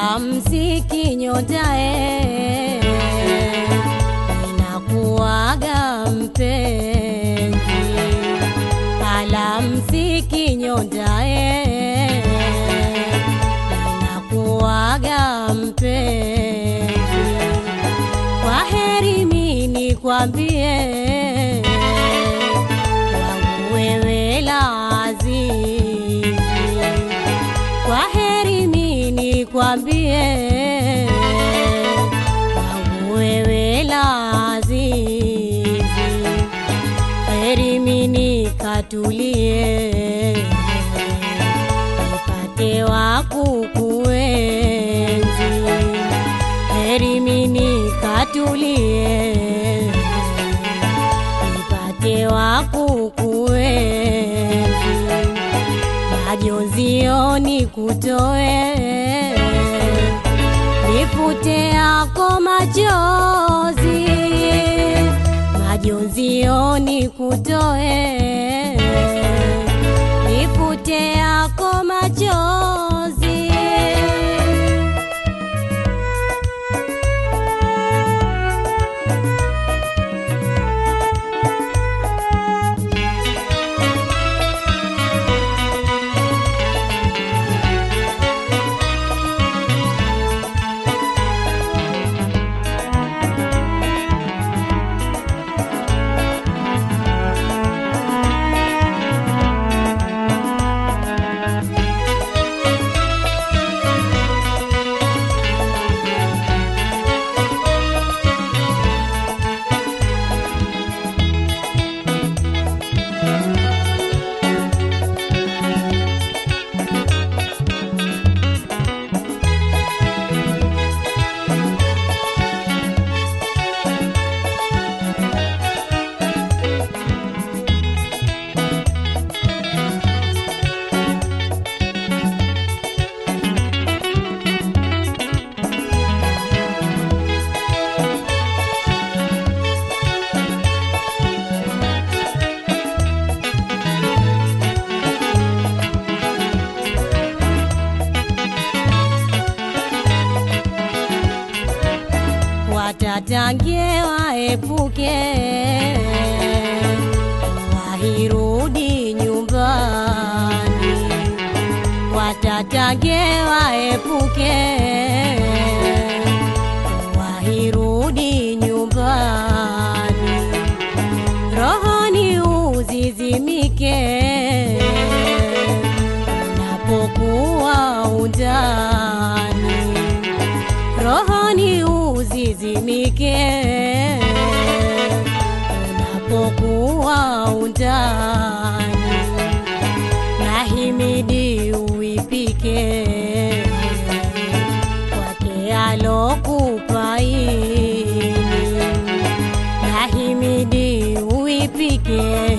alamsiki nyotae inakuwaga mpenzi alamsiki nyotae inakuwaga mpenzi kwa heri mini kwambie wangu wewe la azizi kwa heri mini kwambie wangu wewe la azizi heri mini katulie nipate wa kukuenzi heri mini katulie nipate wa kukuenzi majonzio nikutoe nifute yako machozi majonzio nikutoe nifute yako machozi watatangie waepuke wahirudi nyumbani watatangie waepuke wahirudi nyumbani rohoni uzizimike unapokuwa undani rohoni uzizimike unapokuwa undani nahimidi uipike kwake alokupaini nahimidi uipike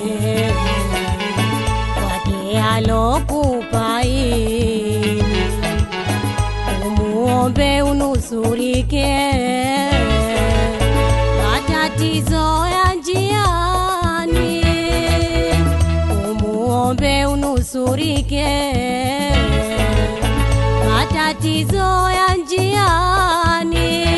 kwake alokupaini umuombe unusurike matatizo ya njiani umuombe unusurike matatizo ya njiani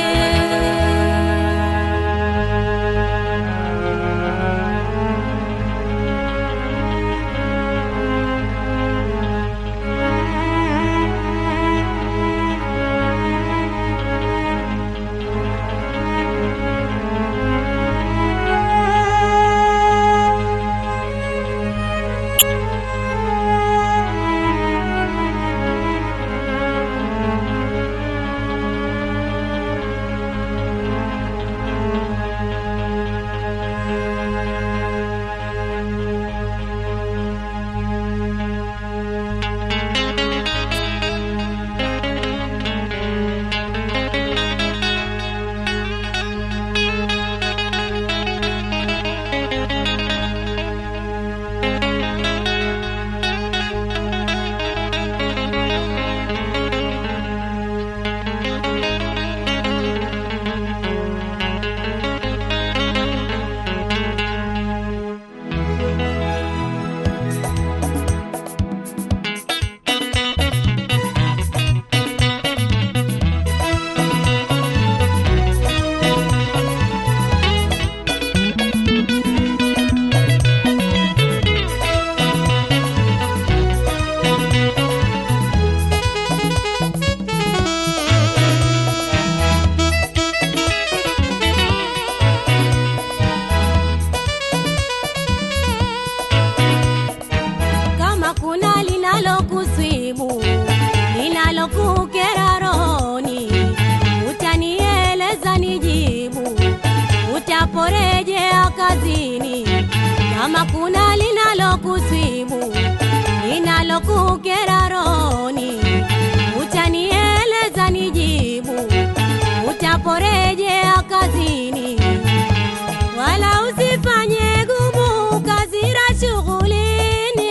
kama kuna linalokusibu linalokukera rohoni, utanieleza nijibu, utaporejea kazini, wala usifanye gumu kazira shughulini,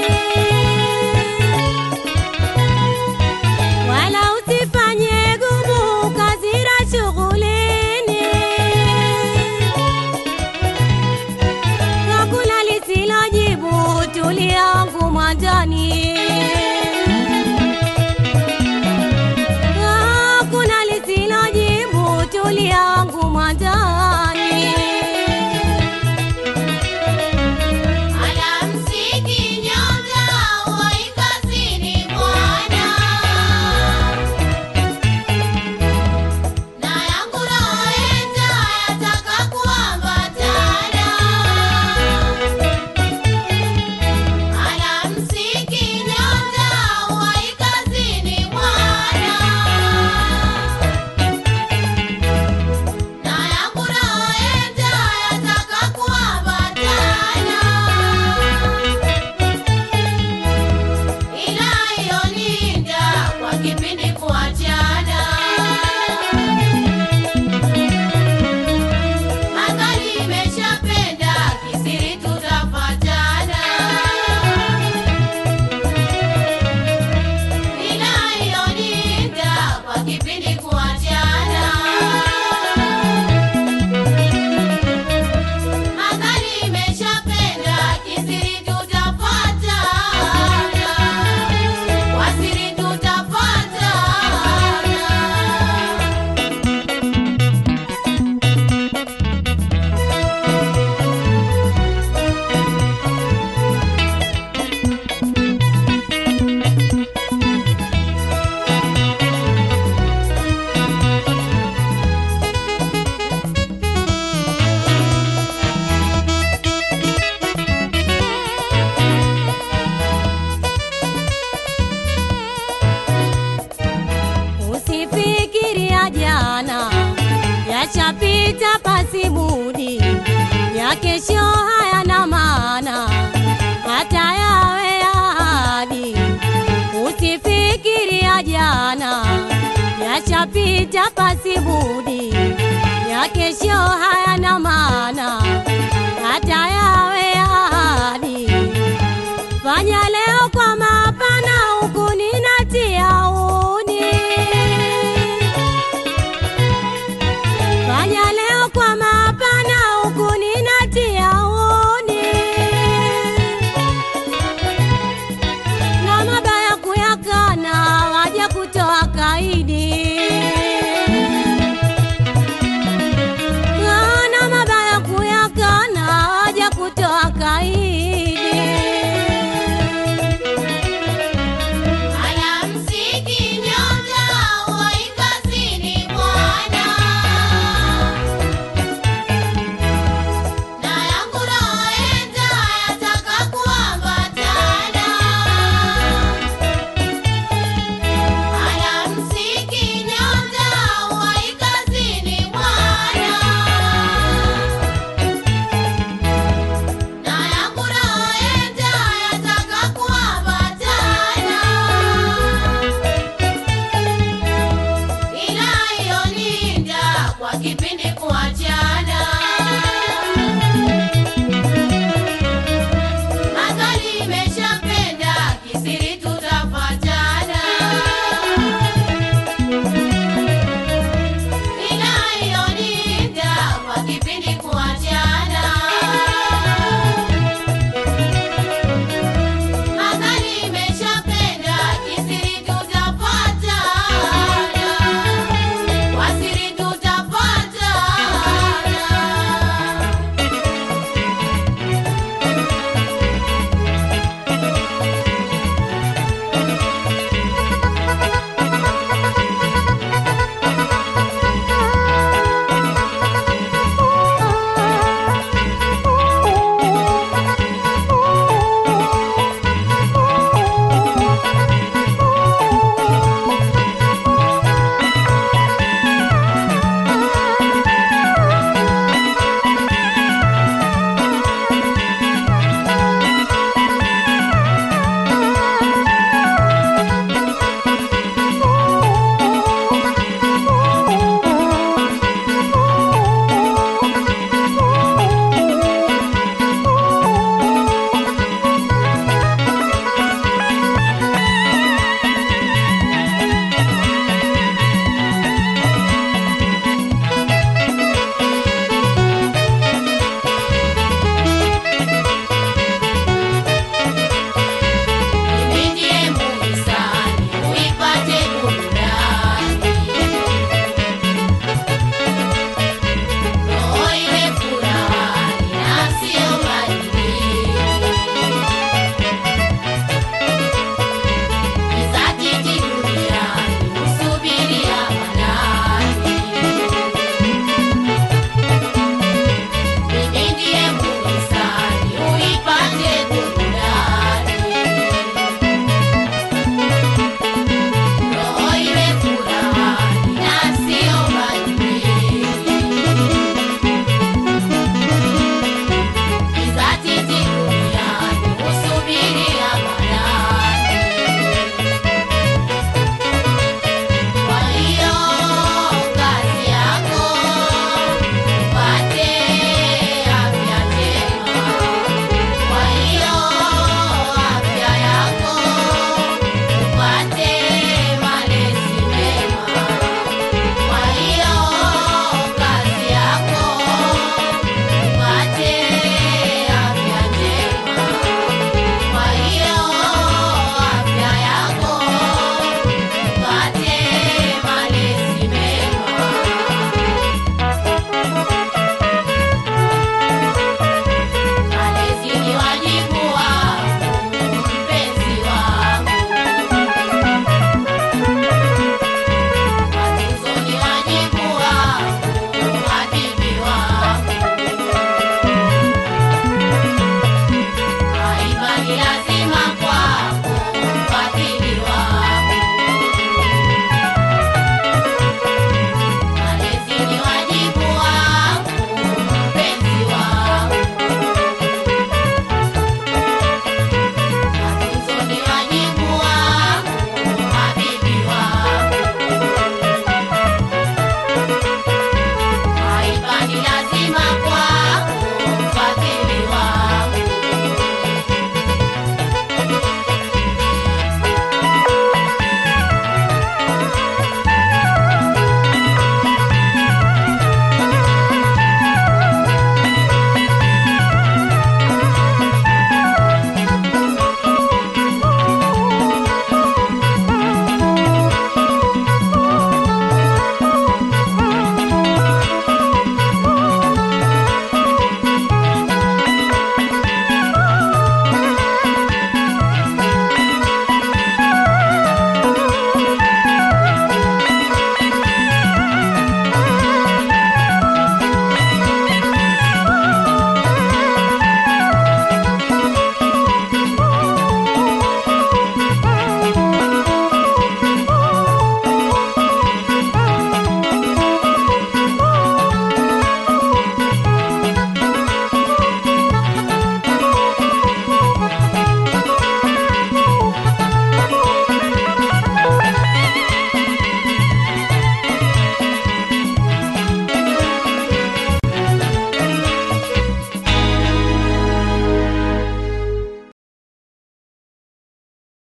wala usifanye gumu kazira shughulini. hakuna lisilojibu tulia wangu mwanjani hakuna lisilojibu tulia wangu mwanjani Alamsiki nyota wai kazini bwana, na yangu roho enda yataka kuambatana. Alamsiki nyota wai kazini bwana, na yangu roho enda yataka kuambatana. Inayolinda kwa kipindi kuachana, magari imeshapenda kisiri tutafatana. Inayolinda kwa kipindi kuachana, magari imeshapenda kisiri tutafatana. Wasiri tutafatana. Usifikiria jana yachapita pasi budi, ya kesho hayana maana hata yawe ya ahadi. Usifikiria jana yachapita pasi budi, ya kesho hayana maana hata yawe ya ahadi. Fanya leo kwa mapana huku ninatia udi. Fanya leo kwa mapana huku ninatia udi. Na mabaya kuyakana waja kutoa kaidi. Na mabaya kuyakana waja kutoa kaidi. Alamsiki nyota wai kazini bwana, na yangu roho enda yataka kuambatana. Alamsiki nyota wai kazini bwana, na yangu roho enda yataka kuambatana. Inayolinda kwa kipindi